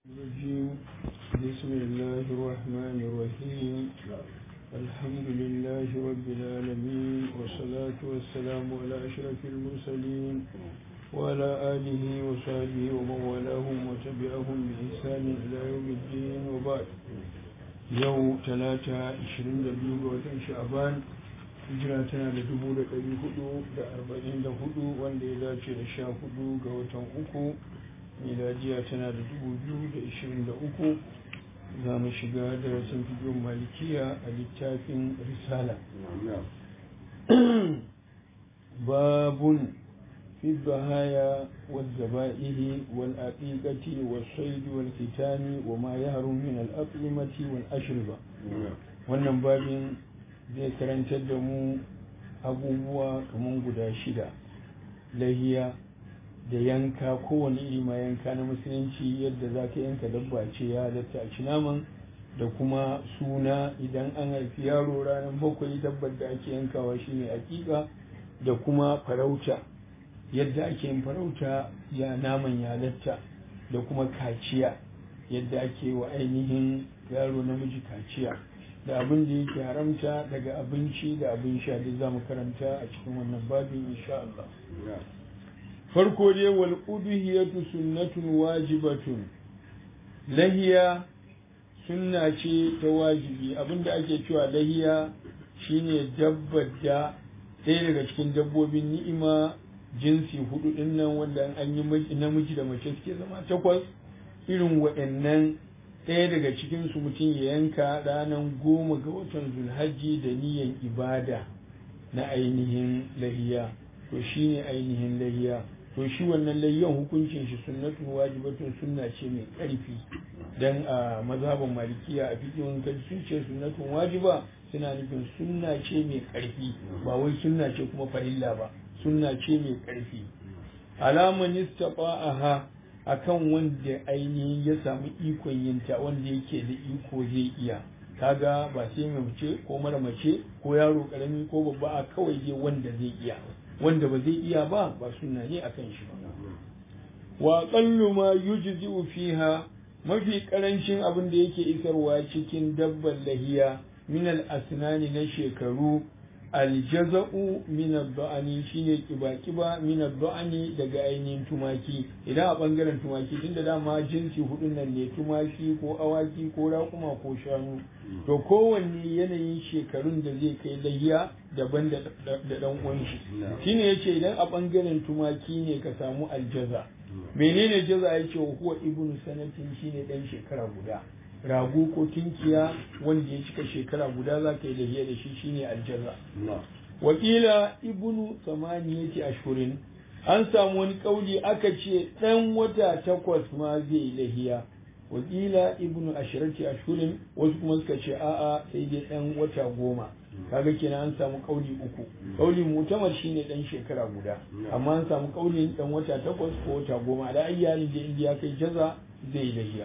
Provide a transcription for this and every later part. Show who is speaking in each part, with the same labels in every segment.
Speaker 1: الرجيم بسم الله الرحمن الرحيم الحمد لله رب العالمين والصلاة والسلام على أشرف المرسلين وعلى آله وصحبه ومن والاهم وتبعهم بإحسان إلى يوم الدين وبعد يوم ثلاثة عشرين دبيو وتن شعبان hijira tana da dubu da ɗari hudu da arba'in da hudu wanda ya dace da sha hudu ga watan uku miladiya tana da dubu biyu da ishirin da uku za mu shiga darasin fiyon malikiya a littafin risala babun في الضحايا والذبائح والعقيقة والصيد والختان وما يهرم من الأطعمة والأشربة wannan babin zai karantar da mu abubuwa kamar guda shida lahiya da yanka kowane iri ma yanka na musulunci yadda za ka yanka dabba ce ya halatta a ci naman da kuma suna idan an haifi yaro ranar bakwai dabbar da ake yankawa shine hakika da kuma farauta yadda ake yin farauta ya naman ya halatta da kuma kaciya yadda ake wa ainihin yaro namiji kaciya da abin da yake haramta daga abinci da abin sha duk za mu karanta a cikin wannan babin insha Allah. Farko dai wal udhiyatu sunnatun wajibatun lahiya sunna ce ta wajibi abinda ake cewa lahiya shine dabbar da ɗaya daga cikin dabbobin ni'ima jinsi hudu din nan wanda an yi namiji da mace suke zama takwas irin waɗannan ɗaya daga cikinsu mutum ya yanka ranar goma ga watan zulhajji da niyan ibada na ainihin lahiya to shi ne ainihin lahiya to shi wannan lahiyan hukuncin shi sunnatun wajibatun sunna ce mai ƙarfi dan a mazhaban malikiya a fikin kaji sun ce sunnatun wajiba suna nufin sunna ce mai ƙarfi ba wai sunna ce kuma farilla ba sunna ce mai ƙarfi alaman istafa'aha akan wanda ainihin ya samu ikon yinta wanda yake da iko zai iya kaga ba sai mai mace ko mara mace ko yaro karami ko babba a kawai je wanda zai iya wanda ba zai iya ba ba sunna ne akan shi ba wa qallu ma yujzi'u fiha mafi karancin abin da yake isarwa cikin dabban lahiya min al asnani na shekaru aljaza'u min ad-da'ani shine kiba-kiba min ad-da'ani daga ainihin tumaki idan a bangaren tumaki tunda dama jinsi hudun nan ne tumaki ko awaki ko raƙuma ko shanu to kowanne yanayin shekarun da zai kai layya daban da dan uwan shi shine yace idan a bangaren tumaki ne ka samu aljaza menene jaza yace huwa ibnu sanatin shine dan shekara guda rago ko tunkiya wanda ya cika shekara guda za ka yi lahiya da shi shine aljaza wakila ibnu samaniyati ashhurin an samu wani kauli aka ce dan wata takwas ma zai yi lahiya wakila ibnu ashirati ashhurin wasu kuma suka ce a'a sai dai dan wata goma kaga kenan an samu kauli uku kauli mutamar shine dan shekara guda amma an samu kaulin dan wata takwas ko wata goma da ayyalin da indiya kai jaza zai yi lahiya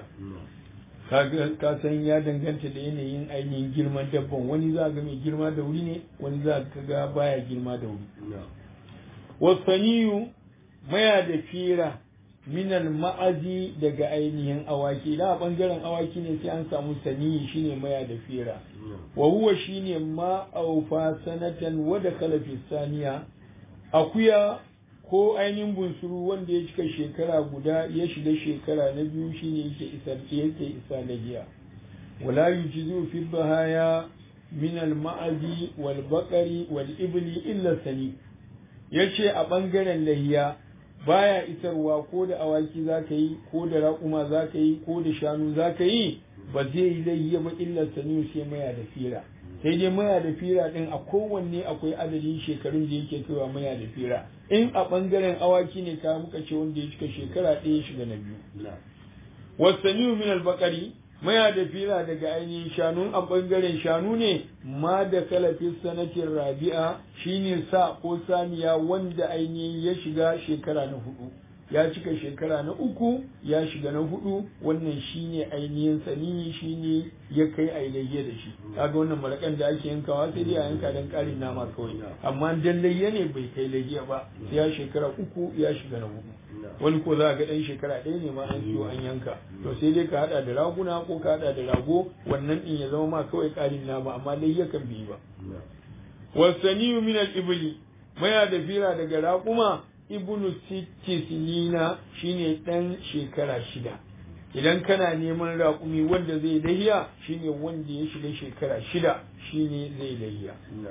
Speaker 1: ka san ya danganta da yanayin ainihin girman dabban wani za ga mai girma da wuri ne wani za ka ga baya girma da wuri wasaniyu maya da fira minal ma'azi daga ainihin awaki idan a bangaren awaki ne sai an samu saniyi shine maya da fira wa huwa shine ma aufa sanatan wa da kalafi saniya akuya ko ainihin bunsuru wanda ya cika shekara guda ya shiga shekara na biyu shine yake isar yake isa lahiya wala yujizu fi bahaya min al ma'azi wal baqari wal ibli illa sani yace a bangaren lahiya baya isarwa ko da awaki zaka yi ko da raƙuma zaka yi ko da shanu zaka yi ba zai yi lahiya ba illa sani sai maya da fira sai dai maya da fira din a kowanne akwai adadin shekarun da yake kaiwa maya da fira in a bangaren awaki ne ka muka ce wanda ya cika shekara ɗaya shiga na biyu wasaniyu min albakari maya da fira daga ainihin shanu a bangaren shanu ne ma da kalafin sanatin rabi'a shine sa ko saniya wanda ainihin ya shiga shekara na hudu ya cika shekara na uku ya shiga na hudu wannan shine ainihin sani shine ya kai a layya da shi kaga wannan marakan da ake yankawa sai dai a yanka dan karin nama kawai amma dan layya ne bai kai layya ba sai ya shekara uku ya shiga na hudu wani ko za ga ɗan shekara ɗaya ne ma an siyo an yanka to sai dai ka haɗa da raguna ko ka haɗa da rago wannan ɗin ya zama ma kawai ƙarin nama amma dai yakan bi ba wasaniyu min al-ibli maya da fira daga raƙuma ibnu sitti sinina shine ɗan shekara shida idan kana neman raƙumi wanda zai lahiya shine wanda ya shiga shekara shida shine zai lahiya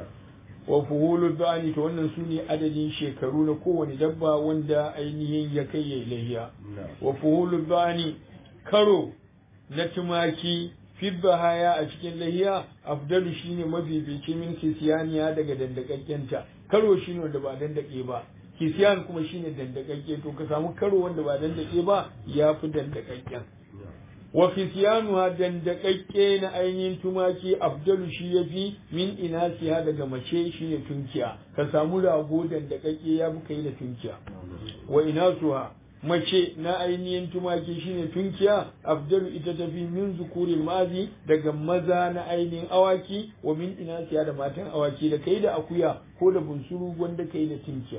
Speaker 1: wa fuhulu dani to wannan su ne adadin shekaru na kowane dabba wanda ainihin ya kai ya lahiya wa fuhulu dani karo na tumaki fibba haya a cikin lahiya afdalu shine mafifici min kisiyaniya daga dandakakkenta karo shine wanda ba dandake ba kisiyan kuma shine dandakakke to ka samu karo wanda ba dandake ba ya fi dandakakken wa kisiyanuha dandakakke na ainihin tumaki abdalu shi ya fi min inasiya daga mace shine tunkiya ka samu rago dandakakke ya fi kai da tunkiya wa inasuha mace na ainihin tumaki shine tunkiya abdalu ita tafi min zukurin mazi daga maza na ainihin awaki wa min inasiya da matan awaki da kai da akuya ko da bunsuru wanda kai da tunkiya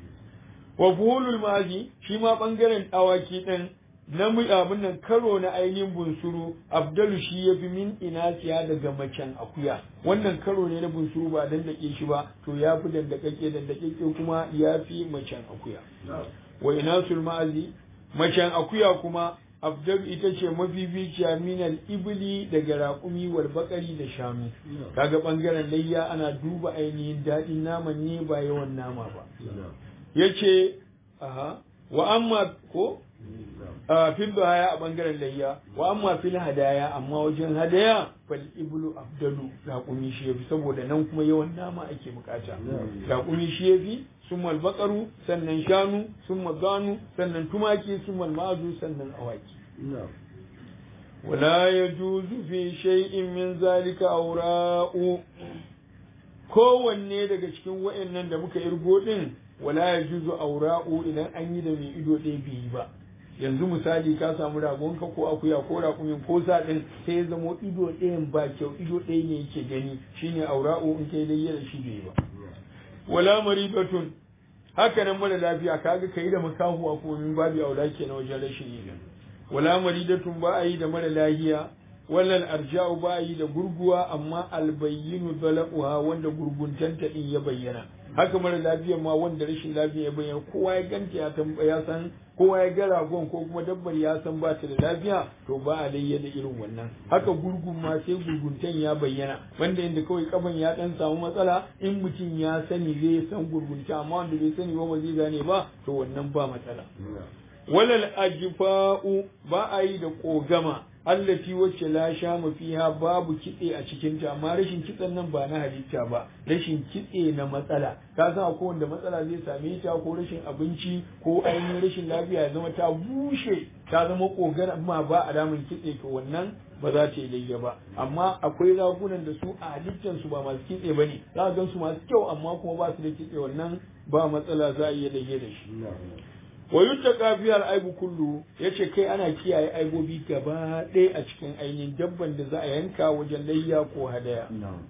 Speaker 1: wa fuhulul mazi shi ma bangaren awaki din na abin nan karo na ainihin bunsuru abdalu shi ya fi min inasiya daga macen akuya wannan karo ne na bunsuru ba dandake shi ba to ya fi dandakake dandakake kuma ya fi macen akuya wa inasul ma'azi macen akuya kuma abdal ita ce mafificiya minal ibli daga raƙumi wal bakari da shanu kaga bangaren layya ana duba ainihin daɗin naman ne ba yawan nama ba yace aha wa amma ko fil haya a bangaren layya wa amma fil hadaya amma wajen hadaya fal iblu abdalu raƙumi shi yafi saboda nan kuma yawan nama ake bukata raƙumi shi yafi summa baqaru sannan shanu summa ganu sannan tumaki summa ma'azu sannan awaki wala yajuzu fi shay'in min zalika awra'u kowanne daga cikin wa'annan da muka irgo din wala yajuzu awra'u idan an yi da mai ido ɗaya biyu ba yanzu misali ka samu ragonka ko akuya ko rakumin ko saɗin sai ya zamo ido ɗayan ba kyau ido ɗaya ne yake gani shine aura'u in kai dai yana shi bai ba wala maribatun haka nan mara lafiya kaga kai da makahuwa ko min babu aura ke na wajen rashin yi wala maridatun ba a yi da mara lahiya walal arja'u ba a yi da gurguwa amma albayyinu dalaquha wanda gurguntanta din ya bayyana haka mara lafiya ma wanda rashin lafiya ya bayyana kowa ya ganta ya tambaya san kowa ya ga ragon ko kuma dabbar ya san ba ta da lafiya to ba a layya da irin wannan haka gurgun ma sai gurguntan ya bayyana wanda inda kawai kaban ya dan samu matsala in mutum ya sani zai san gurgunta amma wanda bai sani ba ba zai gane ba to wannan ba matsala walal ajfa'u ba a yi da kogama allati wacce la shama fiha babu kitse a cikin ta amma rashin kitsen nan ba na halitta ba rashin kitse na matsala ka san akwai wanda matsala zai same ta ko rashin abinci ko ainihin rashin lafiya ya zama ta bushe ta zama kogar amma ba alamun kitse to wannan ba za ta yi layya ba amma akwai ragunan da su a halittan su ba masu kitse ba ne za a gan su masu kyau amma kuma ba su da kitse wannan ba matsala za a iya layya da shi wa yuttaka fi aibu kullu yace kai ana kiyaye aibobi gaba ɗaya a cikin ainihin dabban da za a yanka wajen layya ko hadaya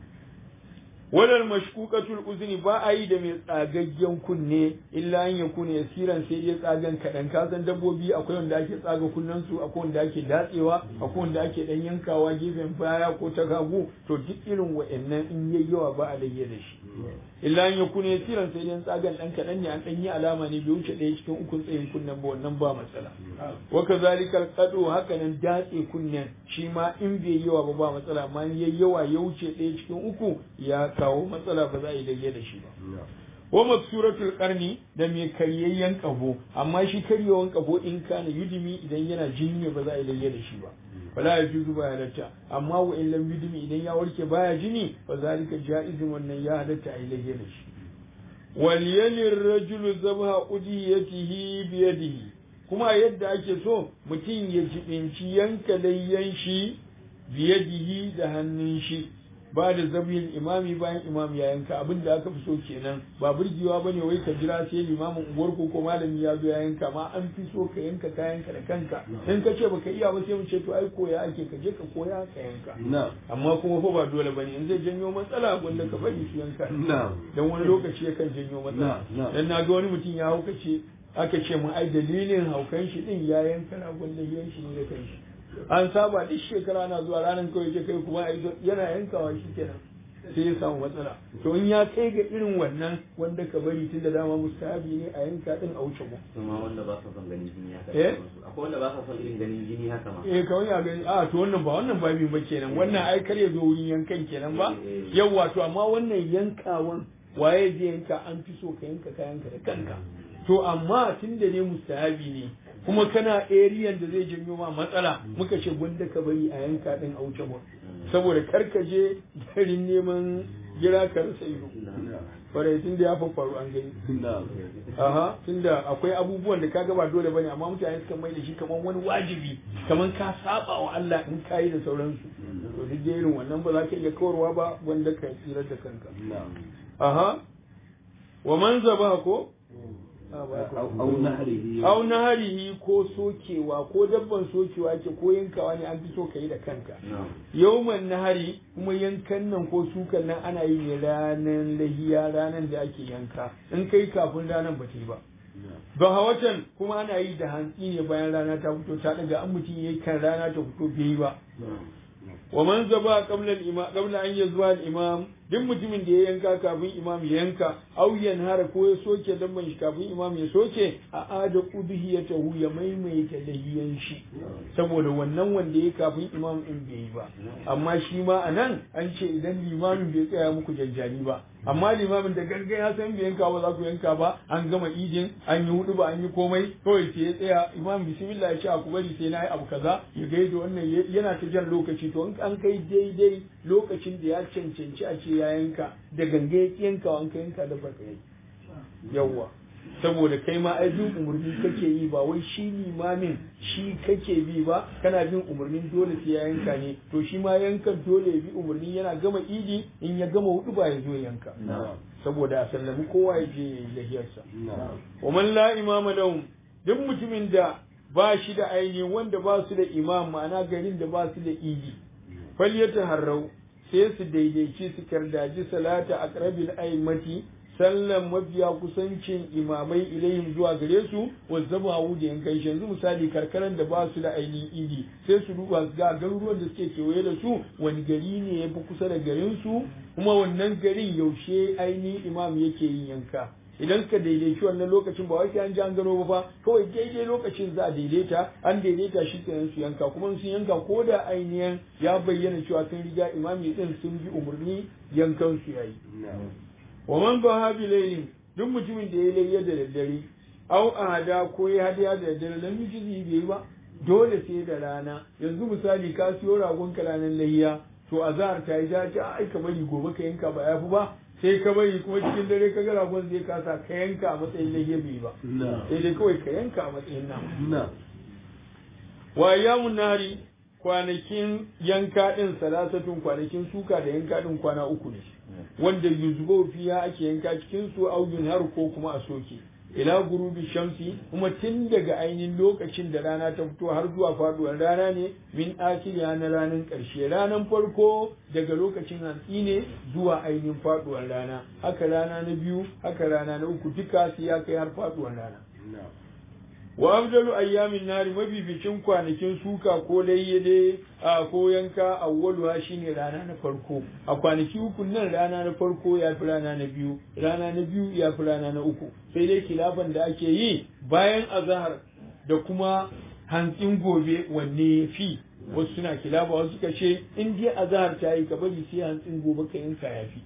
Speaker 1: wadal mashkukatul uzni ba a yi da mai tsagaggen kunne illa an ya kunne yasiran sai dai tsagan kaɗan ka san dabbobi akwai wanda ake tsaga kunnen su akwai wanda ake datsewa akwai wanda ake dan yankawa gefen baya ko ta gagu to duk irin wa'annan in yayi yawa ba a layya da shi illa an ya kunne yasiran sai dai tsagan dan kaɗan ne an dan yi alama ne bai wuce ɗaya cikin ukun tsayin kunnen ba wannan ba matsala wa kazalika alqadu haka nan datse kunnen shi ma in bai yawa ba ba matsala amma in yayi yawa ya wuce ɗaya cikin uku ya kawo matsala ba za a yi dage da shi ba. Wa maksuratul karni da mai karyayyen kafo amma shi karyewan kafo in kana yudimi idan yana jini ne ba za a yi dage da shi ba. Wala ya juzu ba halatta amma wa in lam yudimi idan ya warke baya jini fa zalika jaizin wannan ya halatta a yi dage da shi. Wal yalir rajulu zabha udiyatihi bi yadihi kuma yadda ake so mutum ya jibinci yanka layyan shi biyadihi da hannun shi ba da zabiyin imami bayan imam ya yanka abin da aka fi so kenan ba burgewa bane wai ka jira sai limamin unguwar ko malami ya zo ya yanka ma an fi so ka yanka kayanka da kanka in ka ce baka iya ba sai mu ce to ai koya ake ka je ka koya ka yanka amma kuma fa ba dole bane in zai janyo matsala wanda ka bari su yanka dan wani lokaci yakan janyo matsala dan na ga wani mutum ya hauka ce aka ce mu ai dalilin haukan shi din ya yanka ragon lahiyan shi ne da kanshi an saba duk shekara na zuwa ranar kawai ke kai kuma yana yankawa shi kenan sai ya samu matsala to in ya kai ga irin wannan wanda ka bari tun da dama mustahabi ne a yanka din a wuce mu
Speaker 2: kuma wanda ba sa son ganin jini haka
Speaker 1: Eh?
Speaker 2: akwai wanda ba sa son irin ganin jini haka ma
Speaker 1: eh kawai ya gani a to wannan ba wannan babin ba kenan wannan ai kar ya zo wurin yankan kenan ba
Speaker 2: Eh, eh.
Speaker 1: yawwa to amma wannan yankawan waye zai yanka an fi so ka yanka kayanka da kanka to amma tun da ne mustahabi ne kuma kana ariyan da zai janyo ma matsala muka ce gwanda ka bari a yanka din a wuce mu saboda kar ka je garin neman gira ka rasa ido kwarai tun da ya faru an gani aha tunda akwai abubuwan da kaga ba dole bane amma mutane suka mai da shi kamar wani wajibi kamar ka saba wa Allah in kayi da sauransu to duk dai irin wannan ba za ka iya kawarwa ba wanda ka tsira da kanka aha wa man zaba ko
Speaker 3: au nahrihi
Speaker 1: au naharihi ko sokewa ko dabban sokewa ke ko yankawa ne an fi so ka yi da kanka yauman nahari kuma yankan nan ko sukan nan ana yi ne ranar lahiya ranar da ake yanka in kai kafin ranar ba ta yi ba ba hawatan kuma ana yi da hantsi ne bayan rana ta fito ta daga an mutum yayi kan rana ta fito bai yi ba wa man zaba qabla al-imam qabla an yazwa al-imam duk mutumin da ya yanka kafin imam ya yanka aw yanhara ko ya soke dabban shi kafin imam ya soke a ada udhiyatahu ya maimaita lahiyan shi saboda wannan wanda ya kafin imam in bai yi ba amma shi ma anan an ce idan limamin bai tsaya muku janjani ba amma limamin da gangan ya san bai yanka ba za ku yanka ba an gama idin an yi hudu ba an yi komai kawai sai ya tsaya imam bismillah ya ce a ku bari sai na yi abu kaza ya gaida wannan yana ta jan lokaci to in an kai daidai lokacin da ya cancanci a ce ya yanka da ganga ya yanka an ka yanka da baka yi yawwa saboda kai ma ai bin umarni kake yi ba wai shi limamin shi kake bi ba kana bin umarnin dole sai ya yanka ne to shi ma yankan dole ya bi umarni yana gama idi in ya gama hudu ba ya zo yanka saboda a sallami kowa ya je ya yi lahiyarsa wa man la imama lahum duk mutumin da ba shi da aini wanda ba su da imam ma'ana garin da ba su da idi falyata harrau sai su daidaici su kardaji salata aqrabil aimati sallan mafiya kusancin imamai ilayhim zuwa gare su wazzaba hu da yankan shi yanzu misali karkaran da ba su da ainihin idi sai su duba su ga garuruwan da suke kewaye da su wani gari ne ya fi kusa da garin su kuma wannan garin yaushe ainihin imam yake yin yanka idan ka daidaici wannan lokacin ba wai an ji an gano ba fa kawai daidai lokacin za a daidaita an daidaita shi kenan su yanka kuma sun yanka ko da ainihin ya bayyana cewa sun riga imami din sun bi umarni yankan su yayi wa man ba bi laylin duk mutumin da ya layya da daddare au ahada ko ya hadiya da daddare lam yujizi bai ba dole sai da rana yanzu misali ka siyo ragon ka ranar layya to azhar ta yi ta ce ai ka bari gobe ka yanka ba yafi ba sai ka bari kuma cikin dare ka ga ragon zai kasa ka yanka a matsayin layya bai ba sai dai kawai ka yanka a matsayin nama wa ayyamun nahari kwanakin yanka din salasatun kwanakin suka da yanka din kwana uku ne wanda yuzbo fiya ake yanka cikin su au har ko kuma a soke ila gurubi shamsi kuma tun daga ainihin lokacin da rana ta fito har zuwa faduwar rana ne min akiliya na ranar ƙarshe ranar farko daga lokacin hantsi ne zuwa ainihin faduwar rana haka rana na biyu haka rana na uku duka su ya kai har faduwar rana wa afdalu ayyamin nari mabibicin kwanakin suka ko layyade a ko yanka awwaluha shine rana na farko a kwanaki uku nan rana na farko ya fi rana na biyu rana na biyu ya fi rana na uku sai dai kilafan da ake yi bayan azahar da kuma hantsin gobe wanne ya fi wasu suna kilafa wasu suka ce in dai azahar ta yi ka bari sai hantsin gobe ka yanka ya fi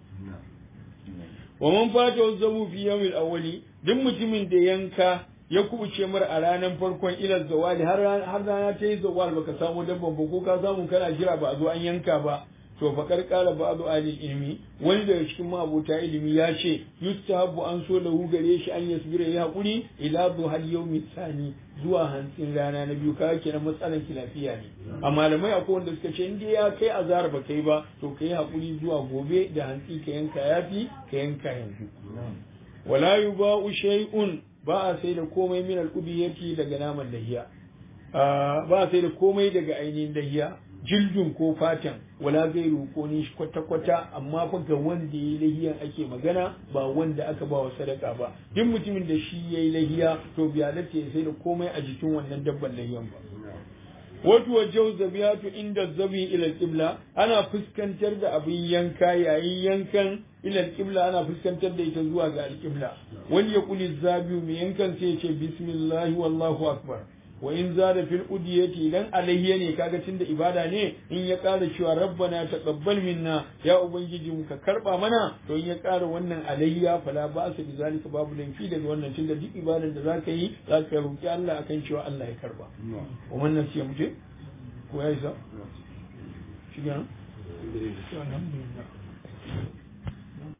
Speaker 1: wa man fata zabu fi yawmil awwali duk mutumin da yanka ya kubuce mar a ranar farkon ilar zawali har rana ta yi zawal baka samu dabban ba ko ka samu kana jira ba a zo an yanka ba to fa karkara ba zo ali ilmi wani daga cikin mabota ilimi ya ce yustahabu an so lahu gare shi an yasbira ya hakuri ila duhal yawmi tsani zuwa hantsin rana na biyu kaga kenan matsalan kilafiya ne a malamai akwai wanda suka ce in dai ya kai azhar ba kai ba to kai hakuri zuwa gobe da hantsi ka yanka yafi ka yanka yanzu wala yuba'u shay'un ba a sai da komai min al'ubiyati daga naman dahiya ba a sai da komai daga ainihin dahiya jildun ko fatan wala gairu ko ni kwata kwata amma fa ga wanda yayi lahiyan ake magana ba wanda aka ba wa sadaka ba duk mutumin da shi yayi lahiya to biya da sai da komai a jikin wannan dabban lahiyan ba wato wajau zabiyatu inda zabi ila qibla ana fuskantar da abin yanka yayin yankan ila qibla ana fuskantar da ita zuwa ga alqibla wani ya kuli zabiyu mai yankan sai ya ce bismillah wallahu akbar wa in zada fil udiyati idan alayya ne kaga tunda ibada ne in ya ƙara cewa rabbana taqabbal minna ya ubangiji mu ka karba mana to in ya ƙara wannan alayya fala ba su bi zalika babu laifi daga wannan tunda duk ibadar da zaka yi zaka roki Allah akan cewa Allah ya karba wa wannan sai mu je ko ya isa shi ga alhamdulillah